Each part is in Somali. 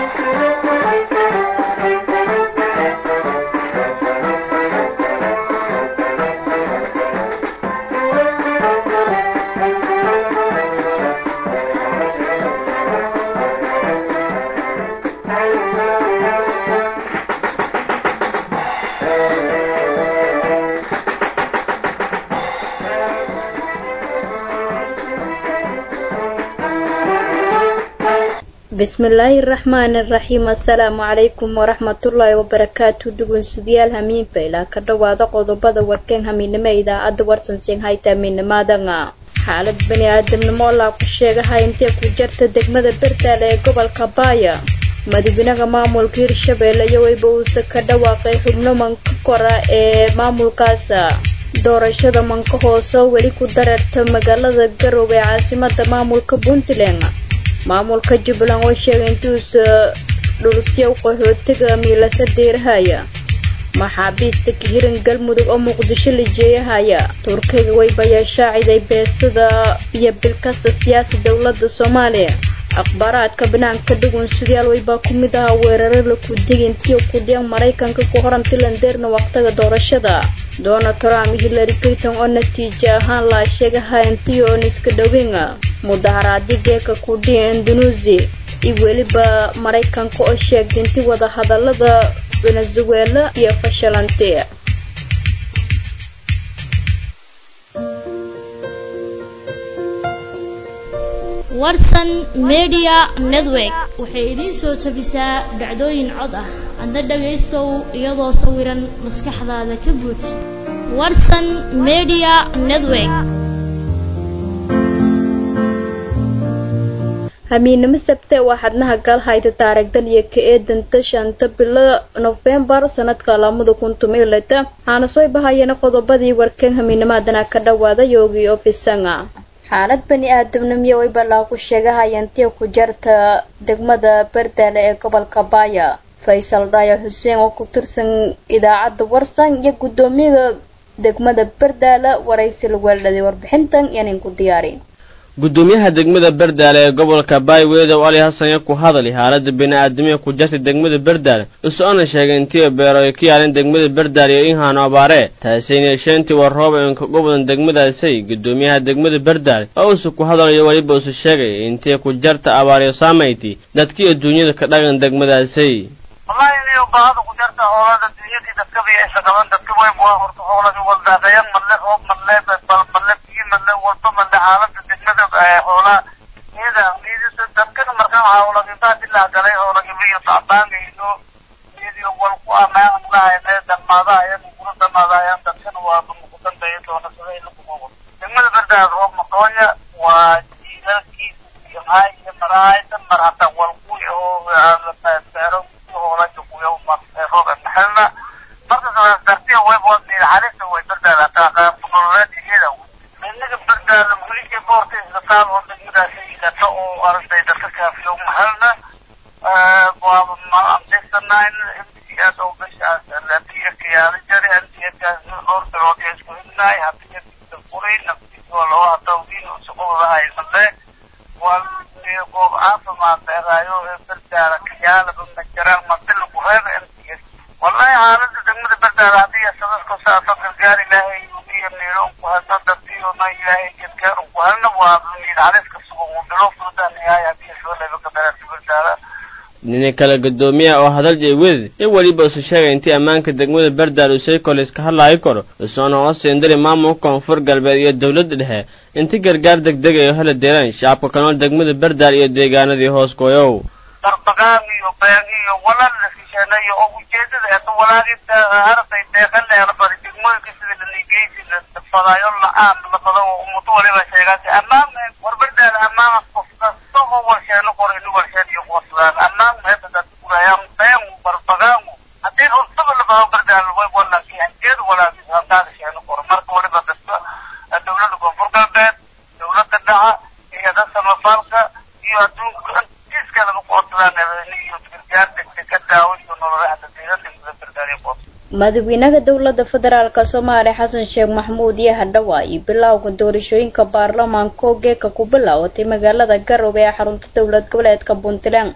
bismillaahi raxmaani raxiim assalaamu calaykum waraxmatullaahi wabarakaatu dhugunsidayaal hamiinba ilaa ka dhowaada qodobada warkeen hamiinimo idaacadda warsansiin hayta hamiinimaadanga xaalad bani aadamnimo olaa ku sheegaha intee ku jarta degmada berdaale ee gobolka baaya madaxweynaha maamulka hirshabeelle iyo weyba uuse ka dhawaaqay xubno manka kora ee maamulkaasa doorashada manka hooseo weli ku dareerta magaalada garowe ee caasimada maamulka puntland maamulka jubbaland oo sheegay intuusa dhulsyow qaxootiga miilasa deerahaya maxaabiista kahiran galmudug oo muqdisho la jeeyahaya turkiga waybayaa shaaciday beesada iyo bilkasta siyaasa dowladda soomaaliya akhbaaraadka banaanka dhugun sidayaal waybaa ku mid ahaa weeraro laku degintiyo kudhiyan maraykanka ku horan tilandeerna waqtiga doorashada donald trump hillary clinton oo natiijo ahaan laa sheegaha intiyo oon iska dhoweyna mudaharaadii geeka kudhiya indonesia iyo weliba maraykanka oo sheegtay inti wada hadalada venezuela iyo fashilante warsan media network waxay idiin soo tabisaa dhacdooyin cod ah adna dhagaystow iyadoo sawiran maskaxdaada ka buuj warsan media network hamiinimo sabte waa xadnaha galhayta taarigdan iyo ka eedanta shanta bilo nofembar sanadka lamada kun tumiileta waxaana soo bahayana qodobadii warkeen hamiinimaadana ka dhawaada yoogi ofisanga xaalad bani aadamnimiyo way balaa ku sheegahayantiya ku jarta degmada berdaale ee gobolka baaya faysal dhaaya xuseen oo ku tirsan idaacadda warsan iyo guddoomiyaha degmada berdaale waraysi la weeldhaday warbixintan yanin ku diyaari gudoomiyaha degmada berdaale ee gobolka baayweedow ali hasanya ku hadali xaalada bini-aadamiya ku jartay degmada berdaale isoona sheegay intii beero ay ka yaaleen degmada berdaale iyo inhaano abaaree taasayna yeesheentii war roob inka gobodan degmadaasay gudoomiyaha degmada berdaale oo uuse ku hadalayo weliba uuse sheegay intii ku jarta abaaryo saamayti dadkii adduunyada ka dhagan degmadaasay wallahi niyo baahada ku jarta hoolada dunyadii dadkaba iyo isla qaban dadka way waa horta hooladi waldaaqayan madle roob madle bal madle biyo madle walba madle xaalada degmada xoolaa iyada iyada dadkana markaa waxaa hoolagitaa dilaa galay hoolagibiyo tacbaanka iyo iyadiyo wal ku amaanan lahayne dhammaadahayan kula dhammaadahayan dadkana waa muqdantaya doona sida lagu degmada berdaad roob maqoonya waa jiilalkiisa iyo maay iyo marahaysan mar hataa walkuy oo beero maxalna marka dartiya way boodeen xariista way berdaada hataa qaabnololeed iyada inaga berdaada weliga boorta isbitaal oo degmadaasi ilato oo aragtay dadka kaafiyo maxalna waa ma amdaysanaa in mcs oo bishaas latiya kiyaala jari mcskaas dhowr bilood ee isku hidnaay hadii furay naftiisa waa loo hadawdiin shaqadoodahay male waa goob caafimaad dheeraayo ee berdaada kiyaalaba ma jiraan madila ku reeba mcs wallahi xaalada degmada berdaada haddii sadadku saasa gargaar ilaahay iyo meelon ku hadna dadkiona ilaahay gargaar ku hadna waa miid xaliska sugan uu bilo furudan yahay haddii soo leba ka dareerta berdaada nini kale gudoomiyaha oo hadal jeewed in weliba usu sheegay intii ammaanka degmada berdaal uu saykolis ka hadlaayi karo usoona oo seendari maamulka koonfur galbeed iyo dowladda dhexe inti gargaar degdegay oo hela deelaan shacabka kanool degmada berdaal iyo deegaanadii hoos gooyow darbaqaan iyo been iyo walal la sisheenayo oo ujeedada eeta walaagita arday deeqan leela bari degmooyinka sida laligeysi la fadaayo la-aan la fado oo umudo waliba sheegaasi ammaan war berdaal ammaan qof kasta oo warsheeno qor ini warsheen iyo qoosdaan ammaan meeta dadka gurayaan been barbaqaan haddii runtaba la fado berdaal way walaki hanjeed walaagi handaada sheeno qor marka waliba dadka dowladda koonfur galbeed dowladda dhaca iyo dad samafaalka iyo adduunka iska laga qoodsadaan iyo gargaar degdeg ka daawo iyo nololaha deegaan degmada berdaal iyo qoos madaxweynaha dowladda federaalk soomaaliya xasan sheekh maxamuud iyo hadhawa iyo bilowga doorashooyinka baarlamaanka oo geeka ku bilaawatay magaalada garowe ee xarunta dowlad goboleedka puntland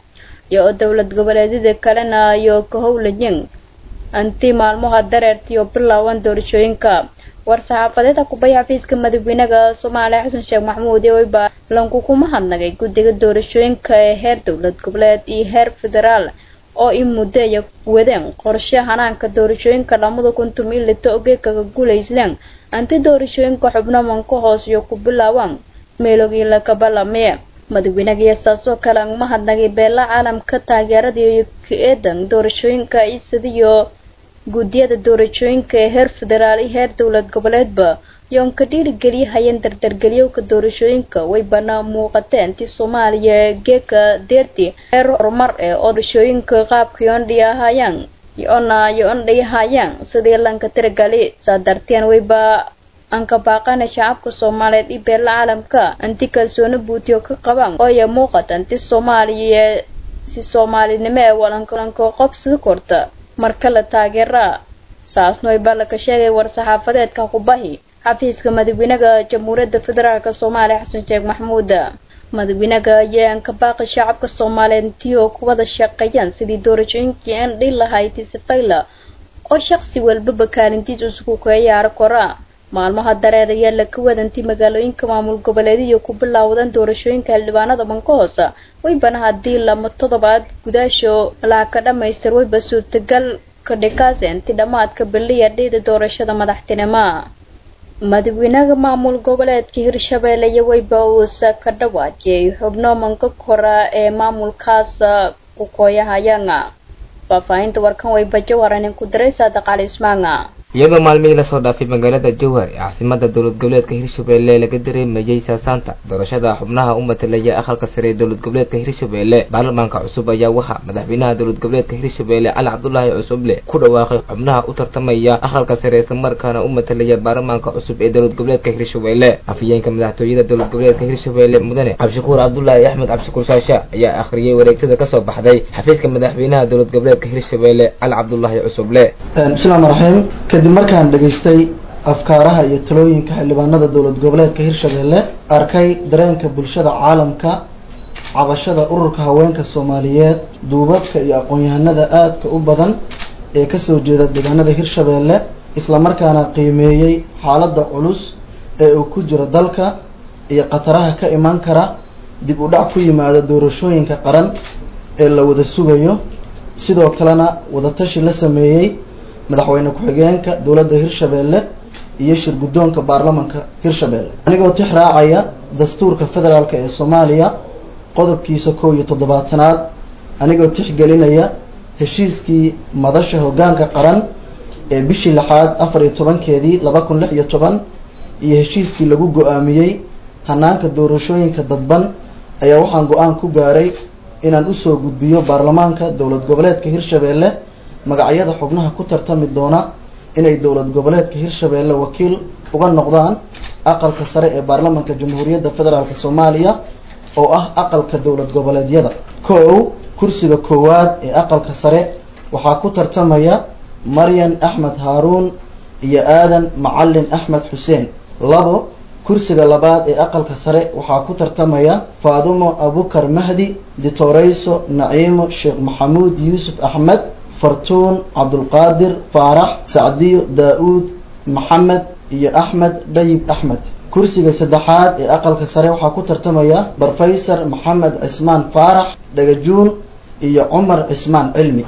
iyo oo dowlad goboleedyada kalena iyo ka howlayin anti maalmaha dareertiyo bilaawan doorashooyinka war-saxaafadeeda kubaya xafiiska madaxweynaha soomaaliya xasan sheekh maxamuud iyo weyba lanku kuma hadnagay guddiga doorashooyinka ee heer dowlad goboleed iyo heer federaal oo i muddeeya wadeen qorshe hanaanka doorashooyinka lamada kuntum ilita ogeekaga guulaysleen anti doorashooyinka xubno manka hoos iyo ku bilaabaan meelogii lakabalame madaxweynaha saasoo kale anguma hadnagay beela caalamka taageerada iyo ka-eedan doorashooyinka isadiyo guddiyada doorashooyinka ee heer federaal iyo heer dowlad goboleedba yoon ka dhiirigeliya hayeen dardargelyowka doorashooyinka way bana muuqateen ti soomaaliya geeka deerti heer horumar ee oo doorashooyinka qaabka yoondhi ahaayaan yoona yoondhay ahaayaan sidii lanka tiragali saa darteen wayba anka baaqana shacabka soomaaliyeed iyo beela caalamka anti kalsooni buutiyo ka qabaan ooya muuqata anti soomaaliya si soomaalinimo ee walankalanka qobsida korta marka la taageera saasnoy baa laka sheegay war-saxaafadeedka kubahi xafiiska madaxweynaha jamhuuriyadda federaalk soomaaliya xasan sheekh maxamuud madaxweynaha ayaa anka baaqi shacabka soomaaliyeed intii oo ku wada shaqeeyaan sidii doorashooyinkii aan dhihi lahayd tisafayla oo shaqsi walbaba kaalintiis isugu ka ciyaaro kora maalmaha dareer ayaa laka wadanti magaalooyinka maamul goboleediyo ku bilaawdan doorashooyinka xildhibaanada banka hoose waybana haddii lama toddobaad gudaasho laha ka dhamaystir wayba suurtagal ka dhikaase inti dhammaadka biliya dhiida doorashada madaxtinimo madaxweynaha maamul goboleedka hirshabeelle iyo wayba uusa ka dhawaajiyay xubno manka kora ee maamulkaas ku kooyahayanga faahfaahinta warkan wayba jawaranin ku diray saadaq cali ismaanga iyadoo maalmihii lasoo dhaafay magaalada jowhar ee caasimada dowlad goboleedka hirshabeelle laga dareemayay saasaanta doorashada xubnaha u matalaya aqalka sare ee dowlad goboleedka hirshabeelle baarlamaanka cusub ayaa waxaa madaxweynaha dowlad goboleedka hirshabeelle cali cabdulaahi cusuble ku dhawaaqay xubnaha u tartamaya aqalka sare islamarkaana u matalaya baarlamaanka cusub ee dowlad goboleedka hirshabeelle afhayeenka madaxtooyada dowlad goboleedka hirshabeelle mudane cabdishakuur cabdulaahi axmed cabdishakuur shaasha ayaa akhriyay wareegtada kasoo baxday xafiiska madaxweynaha dowlad goboleedka hirshabeelle cali cabdulaahi cusuble bismillahi raxiim kadib markaan dhegaystay afkaaraha iyo talooyinka xildhibaanada dowlad goboleedka hirshabeelle arkay dareenka bulshada caalamka cabashada ururka haweenka soomaaliyeed duubabka iyo aqoon-yahanada aadka u badan ee kasoo jeeda deegaanada hirshabeelle islamarkaana qiimeeyey xaaladda culus ee uu ku jiro dalka iyo khataraha ka imaan kara dib u dhac ku yimaada doorashooyinka qaran ee la wada sugayo sidoo kalena wadatashi la sameeyey madaxweyne ku-xigeenka dowladda hirshabeelle iyo shir guddoonka baarlamanka hirshabeelle anigoo tix raacaya dastuurka federaalk ee soomaaliya qodobkiisa kow iyo toddobaatanaad anigoo tixgelinaya heshiiskii madasha hoggaanka qaran ee bishii lixaad afar iyo tobankeedii laba kun lix iyo toban iyo heshiiskii lagu go-aamiyey hanaanka doorashooyinka dadban ayaa waxaan go-aan ku gaaray inaan usoo gudbiyo baarlamaanka dowlad goboleedka hirshabeelle magacyada xubnaha ku tartami doona inay dowlad goboleedka hirshabeelle wakiil uga noqdaan aqalka sare ee baarlamanka jamhuuriyadda federaalk soomaaliya oo ah aqalka dowlad goboleedyada ko-ow kursiga koowaad ee aqalka sare waxaa ku tartamaya maryan axmed haaruun iyo aadan macalin axmed xuseen labo kursiga labaad ee aqalka sare waxaa ku tartamaya faadumo abukar mahdi ditoreyso naciimo sheekh maxamuud yuusuf axmed fartuun cabdulqaadir faarax sacdiyo daa-uud maxamed iyo axmed dhayib axmed kursiga saddexaad ee aqalka sare waxaa ku tartamaya brofeysor maxamed cismaan faarax dhagajuun iyo cumar cismaan cilmi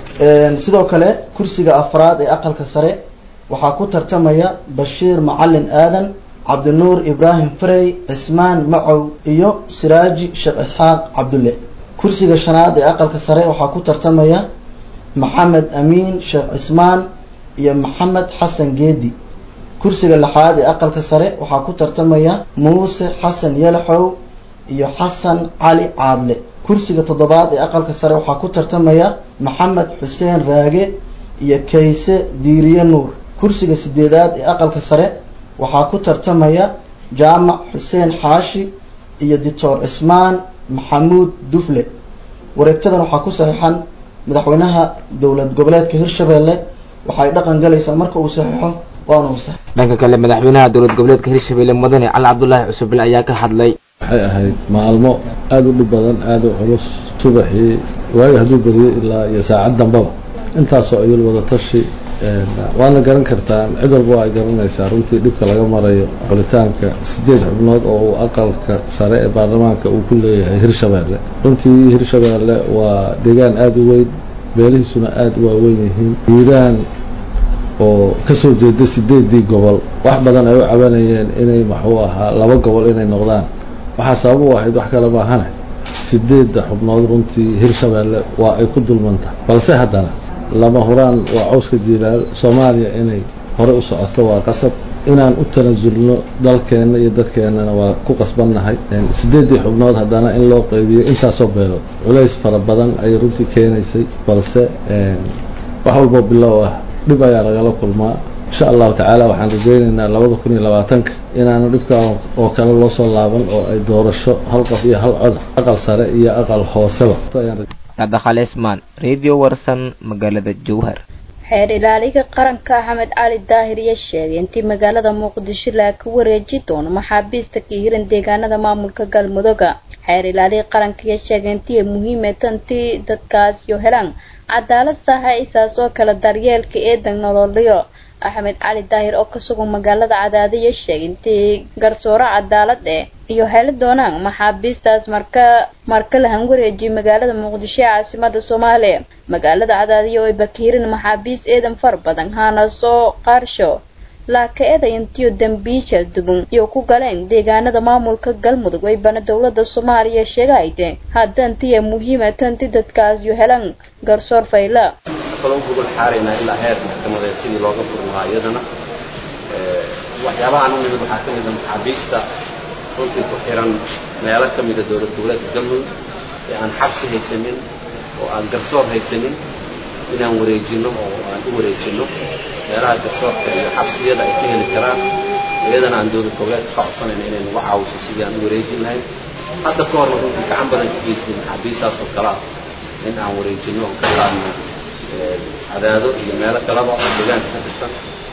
sidoo kale kursiga afraad ee aqalka sare waxaa ku tartamaya bashiir macalin aadan cabdinuur ibraahim farey cismaan macow iyo siraaji sheekh isxaaq cabdulle kursiga shanaad ee aqalka sare waxaa ku tartamaya maxamed amiin sheekh cismaan iyo maxamed xasan geedi kursiga lixaad ee aqalka sare waxaa ku tartamaya muuse xasan yalaxow iyo xasan cali caadle kursiga toddobaad ee aqalka sare waxaa ku tartamaya maxamed xuseen raage iyo kayse diiriye nuur kursiga sideedaad ee aqalka sare waxaa ku tartamaya jaamac xuseen xaashi iyo dictor cismaan maxamuud dufle wareegtadan waxaa ku saxiixan madaxweynaha dowlad goboleedka hirshabeelle waxay dhaqan galaysaa marka uu saxiixo waana uu sax dhanka kale madaxweynaha dowlad goboleedka hirshabeelle mudane cali cabdulaahi cusuble ayaa ka hadlay waxay ahayd maalmo aada u dhib badan aada u culus subaxii waaga hadduu beriyey ilaa iyo saacad dambaba intaasoo idil wada tashi waana garan kartaan cid walba waa ay garanaysaa runtii dhibka laga marayo xulitaanka sideed xubnood oo uu aqalka sare ee baarlamaanka uu ku leeyahay hirshabeelle runtii hirshabeelle waa deegaan aada u weyn beelihiisuna aada u waaweyn yihiin hiiraan oo kasoo jeeda sideedii gobol wax badan ay u cabanayeen inay maxuu ahaa laba gobol inay noqdaan waxaa sabab u ahayd wax kale maahane sideedda xubnood runtii hirshabeelle waa ay ku dulmanta balse haddana lama huraan waa cawska jiilaal soomaaliya inay hore u socoto waa qasab inaan u tanasulno dalkeenna iyo dadkeennana waa ku qasbannahay sideeddii xubnood haddana in loo qeybiyo intaasoo beelood culays fara badan ayay runtii keenaysay balse wax walboo bilow ah dhib ayaa lagala kulmaa insha allahu tacaala waxaan rajaynaynaa labada kun iyo labaatanka inaanu dhibkaa oo kale loo soo laaban oo ay doorasho hal qof iyo hal cod aqal sare iyo aqal hooseba dhaqaaleysmaan radio warsan magaalada jowhar xeer ilaaliga qaranka axmed cali daahir iyo sheegay intii magaalada muqdisho laa ka wareeji doono maxaabiista ka hiran deegaanada maamulka galmudugga xeer ilaaliga qaranka iyo sheegay intii ay muhiime tantii dadkaasyo helaan cadaalad saxa isaas oo kale daryeelka eedan nololyo axmed cali daahir oo ka sugan magaalada cadaadiyo sheegay intii garsooro cadaalad eh iyo heli doonaan maxaabiistaas marka marka la hanwareejiyo magaalada muqdisho ee caasimada soomaaliya magaalada cadaadiyo ay bakiirin maxaabiis eedan far badan haana soo qaarsho laaka eeday intiyo dambiisha dubun iyo ku galeen deegaanada maamulka galmudug ay bana dowlada soomaaliya sheegahayde hadda intiya muhiima tanti dadkaasyo helan garsoor fayla kaloo gogol xaaraynaa ilaa heer maxkamadeed sidii looga furi lahaa iyadana waxyaabahaan u nimid waxaa ka mida maxaabiista runtii ku xiran meelo ka mida dowlad goboleedka galmudug ee aan xabsi haysanin oo aan garsoor haysanin inaan wareejinno oo aan u wareejinno meelaha garsoorka iyo xabsiyada ay ka heli karaan iyadana aan dowlad goboleedka ka codsanayna inay nagu caawiso sidii aan u wareejin lahayn hadda ka horna runtii gacan badan ka geystay maxaabiistaas oo kale ah in aan wareejinno oo ka qaadno cadaado iyo meelo kaleba oo deegaanka ka tirsan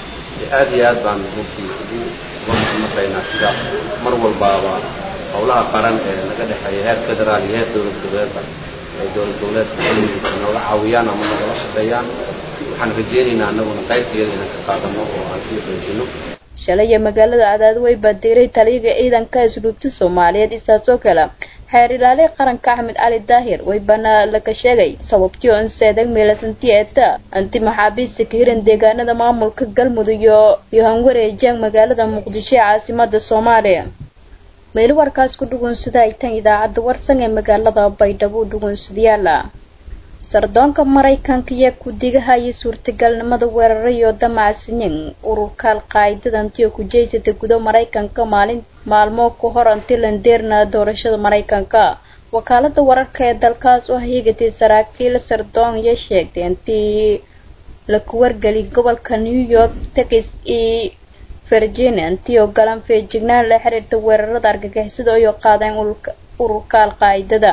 aad iyo aad baan runtii ugu uga mahadnaqaynaa sida mar walbaaba howlaha qaran ee naga dhexeeya heer federaal iyo heer dowlad goboleedba ay dowlad goboleedka galmudug nooga caawiyaan ama nagala shaqeeyaan waxaan rajaynaynaa annaguna qaybtayada inaan ka qaadano oo aan sii xoojino shalaya magaalada cadaado way baadiiray taliyaga ciidanka asluubta soomaaliyeed isaasoo kale xeer ilaaliya qaranka axmed cali daahir way bana laga sheegay sababtii oo inseedag meelasanti eeta anti maxaabiista ka hiran deegaanada maamulka galmudug iyo iyo hanwareejaan magaalada muqdisho ee caasimada soomaaliya meeli warkaas ku dhugunsada ay tan idaacadda warsan ee magaalada baydhabo u dhugunsadayaala sardoonka maraykanka iyo ku-digaha iyo suurtagalnimada weerarayo damacsiyin ururka al-qaa'idada antiyo ku jeysata gudo maraykanka maalin maalmo ku hor anti landeerna doorashada maraykanka wakaalada wararka ee dalkaas oo higatay saraakiil sardoon iyo sheegtay intii la kuwargeli gobolka new york texas iyo virginia intii oo galan feejignaan la xiriirta weerarada argagixisada ayoo qaadeen ururka al-qaa'idada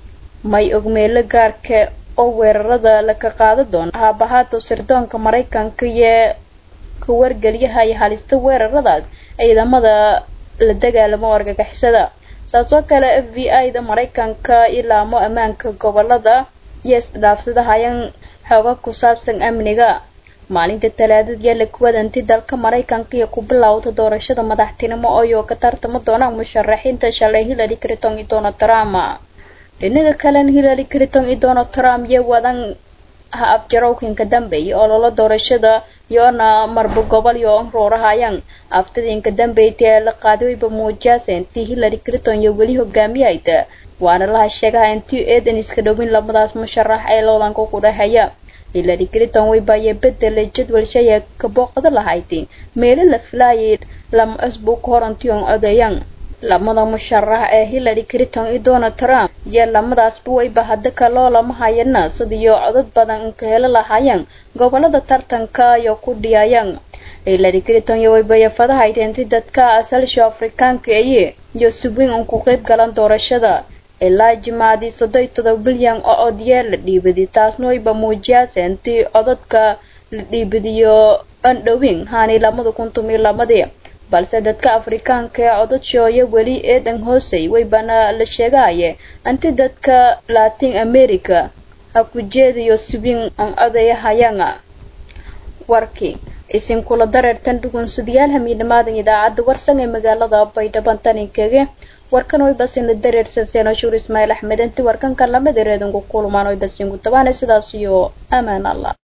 may ogmeelo gaarka oo weerarada laka qaada doona haabahaato sirdoonka maraykanka iyo ka wargeliyaha iyo halista weeraradaas ciidamada la dagaalamo argagixisada saasoo kale f b i da maraykanka ilaamo ammaanka gobolada iyo isdhaafsadahayan xooga ku saabsan amniga maalinta talaadadiya la kuwadanti dalka maraykanka iyo ku bilowda doorashada madaxtinimo ooyo ka tartama doonaan musharaxiinta shalay hillary clinton iyo donald trump dhinaga kalena hillary clinton iyo donald trump iyo wadan ha afjarowkinka dambeeya ololo doorashada yoona marba gobol iyo roorahayaan aftadiinka dambeeyta ee la qaaday wayba muujiyaasa intii hillary clinton iyo weli hogaamiyayda waana laha sheegaha intii eedan iska dhowin labadaas musharax ee loodanka ku dhexeeya hillary clinton waybaye bedelay jadwal shaya ka booqda lahayd meelo la filaayay lama cusbu ka hor intii on odeeyaan lamada musharax ee hillary clinton iyo donald trump iyo lamadaasba wayba hadda kaloo lama hayana sidiyo codad badan inka helo lahaayeen gobolada tartanka iyo ku dhiyayaan hillary clinton iyo waybaya fadahayd inti dadka asalsha afrikaanka eye iyo subwin un ku qayb galan doorashada ilaa jimaadii soddon iyo todoba bilyan oo odyeer la dhiibadi taasna wayba muujiyaasa intii codadka la dhiibadiyo andhowin haani lamada kun tumiyo lamadii balse dadka afrikaanka ee codadshooya weli eedan hoosey weybana la sheegaaye anti dadka latin america ha ku jeediyo sibin an odayahayanga warkii isin kula dareertan dhugunsadayaal hamiidhamaadan idaacadda warsan ee magaalada baydhaban taninkege warkan way basina dareersan seenashuur ismaaciil axmed inti warkanka lamid ereedinku kulmaan way basinku tabaana sidaas iyo amaan allah